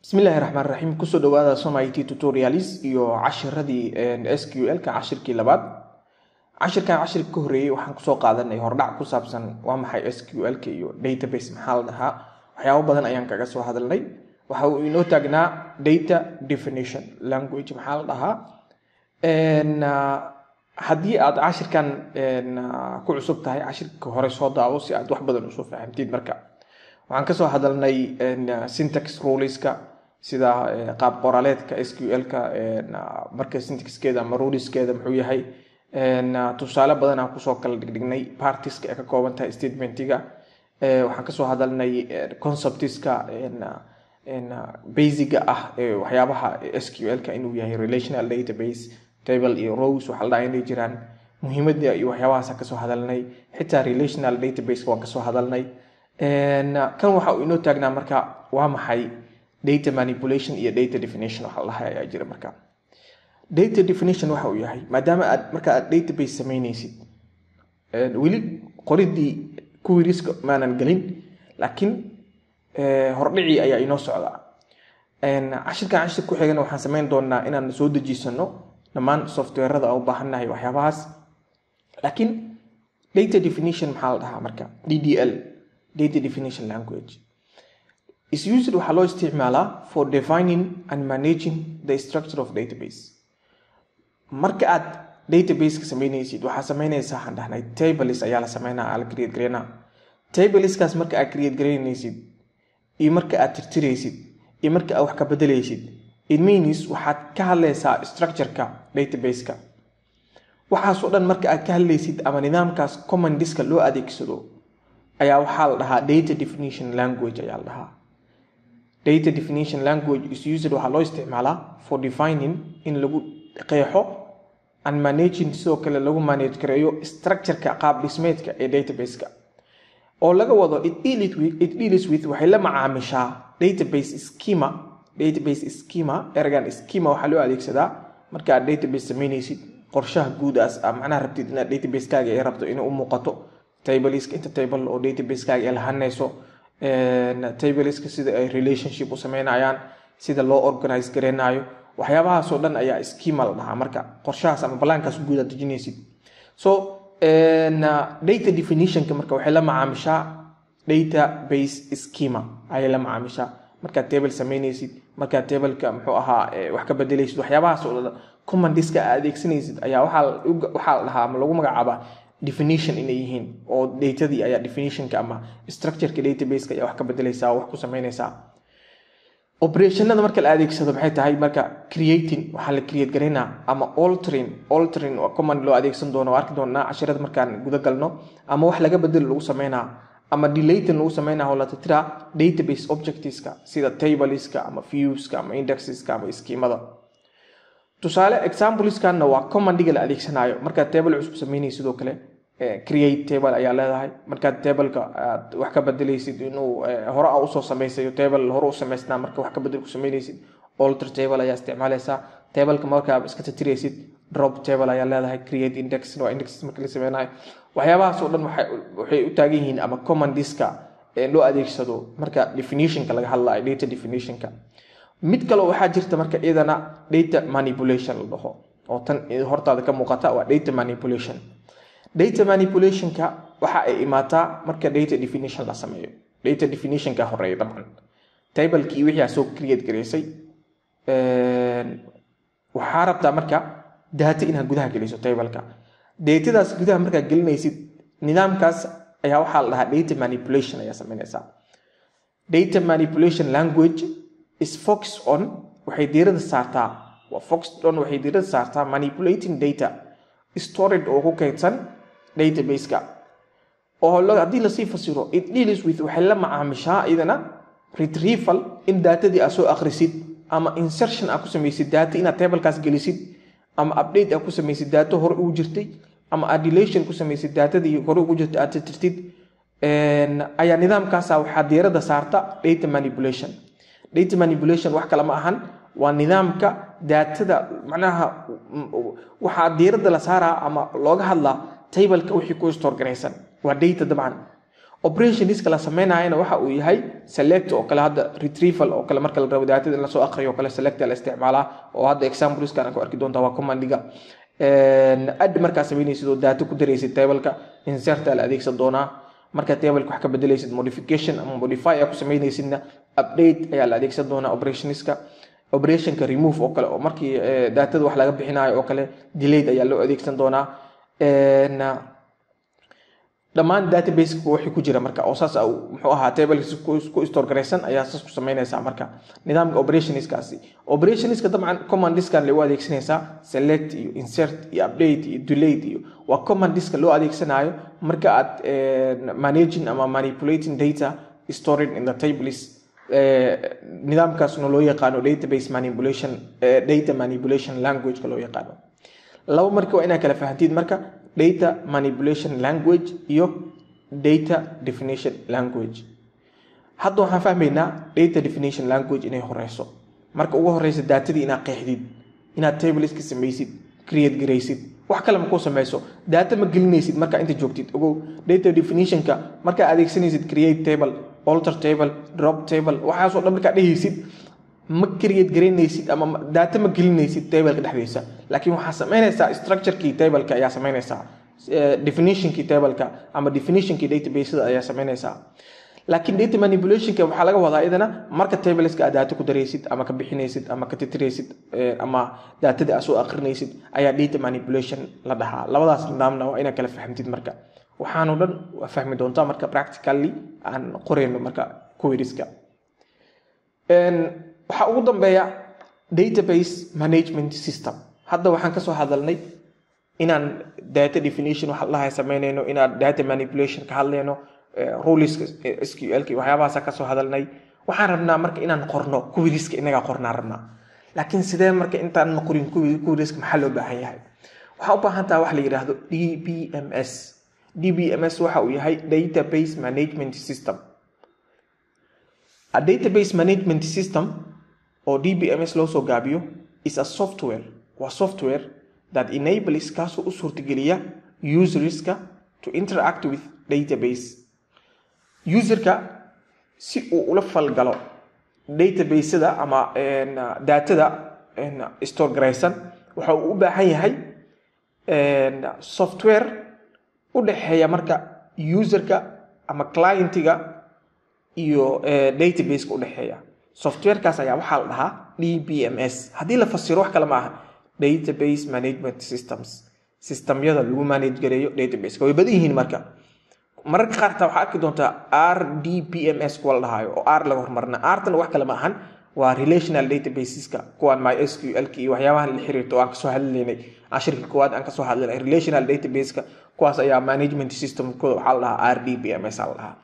bismillahi raxmaan raxiim kusoo dhawaada somit tutorials iyo cashiradii sql-ka cashirkii labaad cashirkan cashirka ka horeeyey waxaan kusoo qaadanay hordhac ku saabsan waa maxay sql-ka iyo database maxaa la dhahaa waxyaabo badan ayaan kaga soo hadalnay waxa uu inoo taagnaa data definition language maxaa la dhahaa haddii aad cashirkan ku cusub tahay cashirka hore soo daawo si aad wax badan usoo fahamtid marka waxaan kasoo hadalnay syntax ruleska sida qaab qoraaleedka sql-ka marka syntaxkeeda ama ruliskeeda muxuu yahay tusaale badan aan kusoo kala dhigdhignay partiska ay ka kooban tahay statementiga waxaan kasoo hadalnay conceptiska basiga ah waxyaabaha sql-ka inuu yahay relational database table iyo rose waxaa la dhaha inay jiraan muhiimada iyo waxyaabahaas kasoo hadalnay xitaa relational database waan kasoo hadalnay kan waxa uu inoo taagnaa marka waa maxay data manipulation iyo data definition waxa la dhahay ayaa jira marka data definition waxa uu yahay maadaama aad marka aad database samaynaysid weli qoridii kuwiriska maanan gelin laakiin hordhicii ayaa inoo socdaa cashirkan cashir ku xigana waxaan samayn doonaa inaan soo dejisano dhammaan softwarada u baahannahay waxyaabahaas laakiin data definition maxaa la dhahaa marka ddl data definition language is used waxaa loo isticmaalaa for defining and managing the structure of database marka aad databaseka samaynaysid waxaa samaynaysaa waxaan dhahnay tables ayaa la sameynaa aa la create gareynaa tableskaas marka aad create gareynaysid iyo marka aad tirtiraysid iyo marka aad wax ka bedelaysid it means waxaad ka hadlaysaa structureka databaseka waxaasoo dhan marka aad ka hadlaysid ama nidaamkaas commandiska loo adeegsado ayaa waxaa la dhahaa data definition language ayaa la dhahaa data definition language is used waxaa loo isticmaalaa for defining in lagu qeexo and managing sidoo kale lagu manage gareeyo structureka qaab dhismeedka ee databaseka oo laga wado it deals with waxay la macaamishaa database schema database schema eragan schema waxaa loo adeegsadaa marka aad database samaynaysid qorshaha guudaas a macnaha rabtid inaad database-kaaga ay rabto inay u muuqato tableska inta table oo database-kaaga ay lahanayso tableska sida ay relationship u sameynayaan sida loo organize gareynayo waxyaabahaasoo dhan ayaa schema la dhahaa marka qorshahaas ama balaankaas guud aad dejinaysid so data definitionka marka waxay la macaamishaa database schema ayay la macaamishaa markaad table samaynaysid markaad tableka muxuu ahaa wax ka bedelaysid waxyaabahaas oo dhan commandiska aad adeegsanaysid ayaa waxaa la dhahaa ama lagu magacaabaa definition inay yihiin oo datadii ayaa definitionka ama structureka databaseka ayaa wax ka bedelaysaa wax ku samaynaysaa operationada marka la adeegsado maxay tahay marka creating waxaa la create garaynaa ama altering altering waa command loo adeegsan doono oo arki doonaa cashirada markaan guda galno ama wax laga bedelo lagu sameynaa ama delating lagu sameynaa oo la titiraa database objectiveska sida tableska ama viewska ama indexeska ama schemada tusaale exampleskanna waa commandiga la adeegsanaayo markaad table cusub samaynaysid sidoo kale create table ayaa leedahay markaad tableka aad wax ka bedelaysid inuu hore a usoo samaysayo table hore u samaysnaa marka wax ka bedel ku samaynaysid alter table ayaa isticmaalaysaa tableka markaa iska titiraysid drop table ayaa leedahay create index waa index marka la sameynayo waxyaabahaas oo dhan waxay u taagan yihiin ama commandiska loo adeegsado marka definitionka laga hadlayo data definitionka mid kaleo waxaa jirta marka iyadana data manipulation la dhaho oo tan hortaada ka muuqata waa data manipulation data manipulationka waxa ay imaataa marka data definition la sameeyo data definitionka horeeya dabcan tablekii wixii aa soo create garaysay waxaa rabtaa marka data inaad gudaha geliso tableka datadaas gudaha markaad gelinaysid nidaamkaas ayaa waxaa la dhahaa data manipulation ayaa sameynaysaa data manipulation language is focus on waxay diirada saartaa waa focus on waxay diirada saartaa manipulating data storage oo ku kaydsan databaseka oo haddii lasii fasiro it deals with waxay la macaamishaa iyadana retrieval in daatadii aad soo akhrisid ama insertion aad ku samaysid data inaad tablekaas gelisid ama update aad ku samaysid daato hore ugu jirtay ama aad delation ku samaysid daatadii hore ugu jirtay aad tirtirtid ayaa nidaamkaasa waxaa diirada saarta data manipulation data manipulation wax kale ma ahan waa nidaamka daatada macnaha waxaa diirada la saaraa ama looga hadlaa tableka wixii ku storgaraysan waa data dabcan operationska la sameynayana waxa uu yahay select oo kale hadda retrieval oo kale marka la rabo daatada in lasoo aqriyo oo kale select la isticmaalaa oo hadda exampleskan ku arki doontaa waa commandiga add markaa sameynaysid oo daato ku daraysid tableka insert la adeegsan doonaa marka tableka wax ka bedelaysid modification ama modify aa ku sameynaysidna update ayaa la adeegsan doonaa operationska operationka remove oo kale oo markii daatada wax laga bixinayo oo kale delayed ayaa loo adeegsan doonaa dhammaan databaseka wixii ku jira marka oo saas muxuu ahaa tableks ku store garaysan ayaa saas ku sameynaysaa marka nidaamka operationskaasi operationska dabcan commandiskan lagu adeegsanaysaa select iyo insert iyo update iyo delete iyo waa commandiska loo adeegsanayo marka aad managing ama manipulating data stored in the tables nidaamkaasna loo yaqaano database manipulation data manipulation languageka loo yaqaano laba marka waa inaa kala fahantiid marka data manipulation language iyo data definition language hadda waxaan fahmaynaa data definition language inay horeyso marka ugu horeysa daatadii inaad qeexdid inaad tableska samaysid create garaysid wax kale ma kuu sameyso daata ma gelinaysid markaa inta joogtid ogow data definitionka markaa adeegsanaysid create table alter table drop table waxaasoo dhan markaa dhehaysid ma create garaynaysid ama daata ma gelinaysid tableka dhexdiisa laakiin waxaa sameynaysaa structurekii tableka ayaa sameynaysaa definitionkii tableka ama definitionkii databaseda ayaa sameynaysaa laakiin data manipulationka waxaa laga wadaa idana marka tableska aad daato ku daraysid ama ka bixinaysid ama ka titiraysid ama daatadii aad soo akrinaysid ayaa data manipulation la dhahaa labadaas nidaamna waa inaad kala fahamtid marka waxaanoo dhan waa fahmi doontaa marka practically aan qorayno marka queriska waxaa ugu dambeeya database management system hadda waxaan kasoo hadalnay inaan data definition waxa lahay sameynayno inaan data manipulation ka hadlayno ruleska sqlk waxyaabahaasa kasoo hadalnay waxaan rabnaa marka inaan qorno queriska inagaa qornaa rabnaa laakiin sidee marka intaan qorin queriska maxaa loo baahan yahay waxaa u baahan taha wax la yidhaahdo d b m s d b m s waxa uu yahay database management system a database management system oo dbms loo soo gaabiyo is a software waa software that enables kaasoo u suurtageliya userska to interact with database userka si uu ula falgalo databaseda ama daatada store garaysan waxa uu u baahan yahay software u dhexeeya marka userka ama clientiga iyo databaseka udhexeeya softwarekaas ayaa waxaa la dhahaa d b m s haddii la fasiro wax kale ma aha database management systems systemyada lagu manage gareeyo databaseka way badan yihiin marka mararka qaarta waxaa arki doontaa r d b m s kuwa la dhahaayo oo r laga hormarna rtana wax kale ma ahan waa relational databaseska kuwaan my s q l iyo waxyaabahan la xiriirto oo aan kasoo hadlaynay cashirka koowaad aan kasoo hadlaynay relational databaseka kuwaas ayaa management systemkooda waxaa la dhahaa r d b m s aa la dhahaa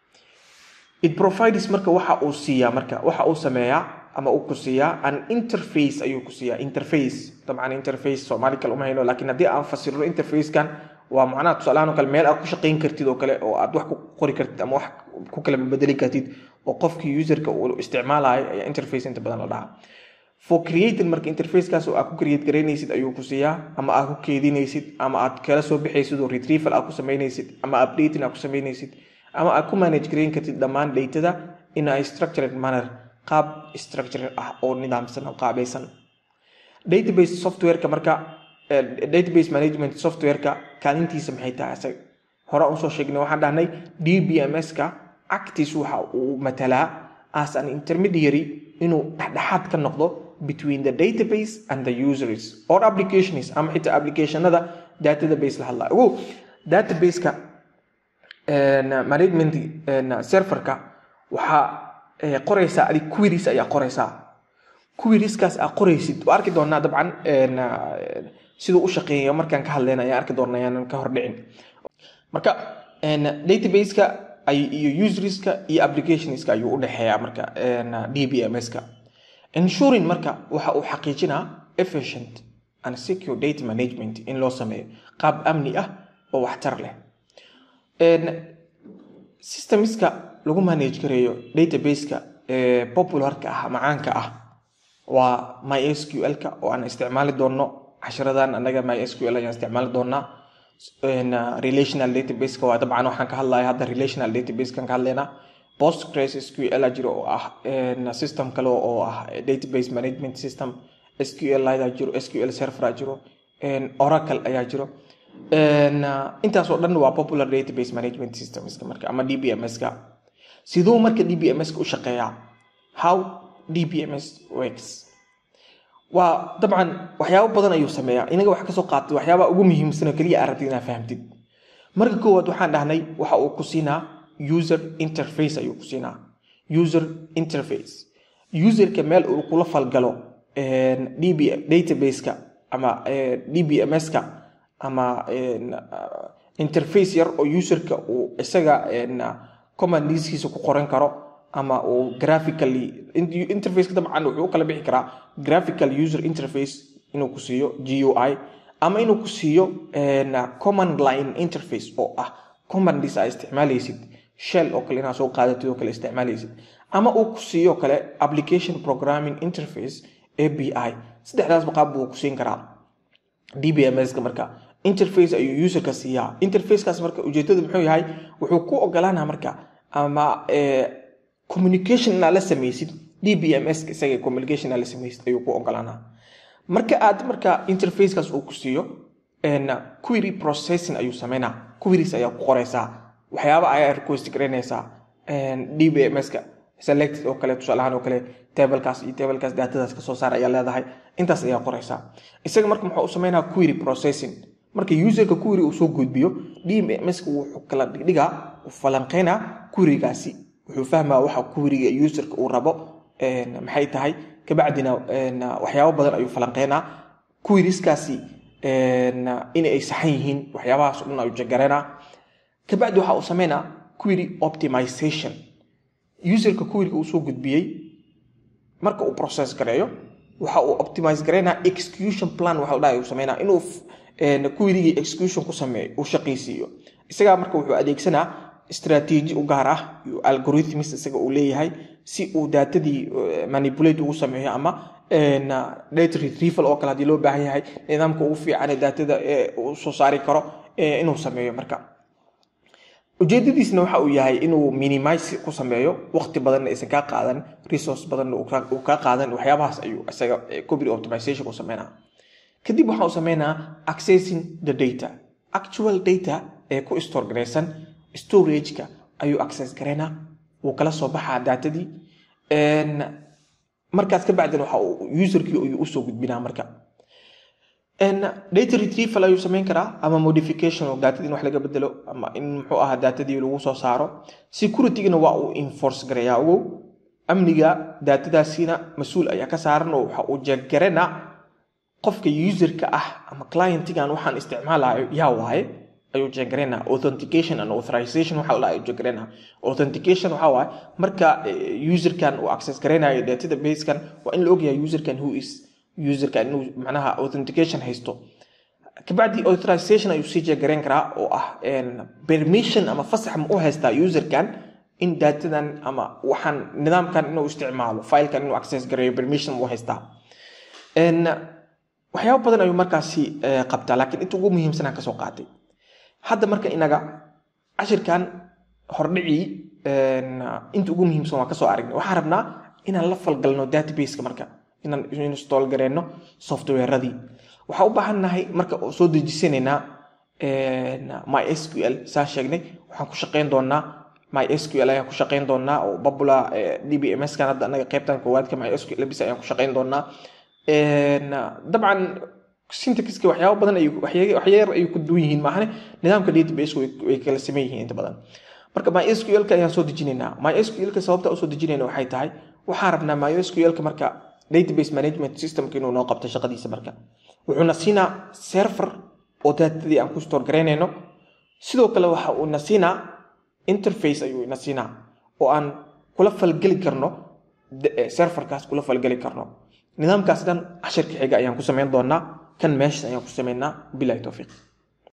it provides marka waxa uu siiyaa marka waxa uu sameeyaa ama uu ku siiyaa an interface ayuu ku siiyaa interface dabcan interface soomaali kale uma hayno laakiin haddii aan fasirno interfacekan waa macnaha tusaalahaan oo kale meel aad ku shaqayn kartid oo kale oo aad wax ku qori kartid ama wax ku kala bedeli kartid oo qofkii userka uu isticmaalayo ayaa interface inta badan la dhahaa for creating marka interfacekaas oo aad ku create garaynaysid ayuu ku siiyaa ama aad ku keedinaysid ama aad kala soo bixaysid oo retrieval aad ku samaynaysid ama updating aad ku samaynaysid ama aad ku manage garayn kartid dhammaan datada in a structured manner qaab structured ah oo nidaamsan oo qaabaysan database softwareka marka database management softwareka kaalintiisa maxay tahay isaga hore usoo sheegnay waxaan dhahnay d b m s-ka actis waxa uu matalaa as an intermediary inuu dhexdhexaad ka noqdo between the database and the users or applications ama xitaa applicationada database la hadlayo ogow databaseka management serverka waxaa qoraysaa adig queries ayaa qoraysaa querieskaas aa qoraysid waa arki doonaa dabcan siduu u shaqeeya markaan ka hadlayna ayaan arki doonaa ayaanan ka hordhicin marka databaseka iyo userska iyo applicationska ayuu u dhexeeyaa marka d b m s-ka ensuring marka waxa uu xaqiijinaa efficient and secure data management in loo sameeyo qaab amni ah oo waxtar leh systemska lagu manage gareeyo databaseka popularka ah macaanka ah waa my sql-ka oo aan isticmaali doonno cashiradan anaga my sql ayaan isticmaali doonaa relational databaseka waa dabcan waxaan ka hadlaya hadda relational databasekan ka hadlaynaa postgres sql jiro oo ah system kale oo ah database management system sql ida jiro sql server jiro oracle ayaa jiro intaasoo dhan waa popular database management systemska marka ama dbmska siduu marka dbmska u shaqeeyaa how dbms works waa dabcan waxyaabo badan ayuu sameeyaa inaga wax kasoo qaatay waxyaabaa ugu muhiimsan oo keliya aragtid inaa fahamtid marka koowaad waxaan dhahnay waxa uu ku siinaa user interface ayuu ku siinaa user interface userka meel uu kula falgalo db databaseka ama dbmska ama interface yar oo userka uu isaga commandiskiisa ku qoran karo ama uu graphically interfaceka dabcan wuxuu u kala bixi karaa graphical user interface inuu ku siiyo gui ama inuu ku siiyo command line interface oo ah commandis aa isticmaalaysid shell oo kale inaad soo qaadatid oo kale isticmaalaysid ama uu ku siiyo kale application programming interface abi saddexdaasba qaab buu ku siin karaa dbmska marka interface ayuu userka siiyaa interfacekaas marka ujeedada muxuu yahay wuxuu ku ogolaana marka ama communication inaad la samaysid dbms isaga communication inaad la samaysid ayuu ku ogolaanaa marka aad marka interfacekaas uu ku siiyo query processing ayuu sameynaa queries ayaa ku qoreysaa waxyaaba ayaa request garanaysaa dbmska selected oo kale tusaalahaan oo kale tablekaas iyo tablekaas datadaas kasoo saar ayaa leedahay intaas ayaa qoreysaa isaga marka muxuu u sameynaa query processing marka userka query uu soo gudbiyo dbmska wuxuu kala dhigdhigaa u falanqeynaa querygaasi wuxuu fahmaa waxa queryga userka uu rabo maxay tahay kabacdina waxyaabo badan ayuu falanqeynaa queryskaasi in ay saxan yihiin waxyaabahaas o dhan ayuu jagareynaa kabacdi waxa uu sameynaa query optimization userka queryga uu soo gudbiyey marka uu process gareeyo waxa uu optimize gareynaa execution plan waxa dhahay uu sameynaa inuu querygii execution ku sameeyo uu shaqaysiiyo isagaa marka wuxuu adeegsanaa strategy u gaar ah iyo algorithms isaga uu leeyahay si uu daatadii manipulate ugu sameeyo ama data retrieval oo kale haddii loo baahan yahay nidaamka ugu fiican daatada uu soo saari karo inuu sameeyo marka ujeedadiisna waxa uu yahay inuu minimize ku sameeyo waqti badanna aysan kaa qaadan resource badanna uu kaa qaadan waxyaabahaas ayuu isaga copy optimization u sameynaa kadib waxa uu sameynaa accessing the data actual data ee ku store garaysan storageka ayuu access garaynaa wuu kala soo baxaa daatadii markaas ka bacdin waxa uu userkii ayuu usoo gudbinaa marka data retrieval ayuu sameyn karaa ama modification oo daatadii in wax laga bedelo ama in muxuu ahaa daatadii lagu soo saaro securitygana waa uu enforce garayaa ogow amniga daatadaasina mas-uul ayaa ka saaran oo waxa uu jeeggarana qofka userka ah ama clientigan waxaan isticmaalayo yaa waaye ayuu jeegarena authentication and authorization waxa la jeegarena authentication waxa waaye marka userkan uu access gareynayo datada basekan waa in la ogyahay userkan who is userkan inuu macnaha authentication haysto kabacdi authorization ayuu sii jeegareyn karaa oo ah permission ama fasax ma u haystaa userkan in datadan ama waxaan nidaamkan inuu isticmaalo filekan inuu access gareeyo permission ma u haystaa waxyaabo badan ayuu markaasi qabtaa laakiin inta ugu muhiimsanaan kasoo qaatay hadda marka inaga cashirkan hordhicii inta ugu muhiimsan waan kasoo aragnay waxaan rabnaa inaan la falgalno databaseka marka inaan install gareyno softwareadii waxaa u baahannahay marka soo dejisanaynaa my sql saan sheegnay waxaan ku shaqeyn doonaa my sql ayaan ku shaqeyn doonaa oo babula dbms kan hadda anaga qaybtan koowaadka my sql bis ayaan ku shaqeyn doonaa dabcan syntaxka waxyaaba badan waxyar ayay ku duwan yihiin maahane nidaamka database way kala sameyn yihiin inta badan marka mysqlka ayaan soo dejinaynaa mysqlka sababta usoo dejinayna waxay tahay waxaan rabnaa mysqlka marka database management systemka inuu noo qabto shaqadiisa marka wuxuuna siinaa server oo daatadii aan ku store garaynayno sidoo kale waxa uu na siinaa interface ayuu na siinaa oo aan kula falgeli karno serverkaas kula falgeli karno nidaamkaas dhan cashirka xiga ayaan ku samayn doonaa kan meesha ayaan ku samaynaa bilahi towfiiq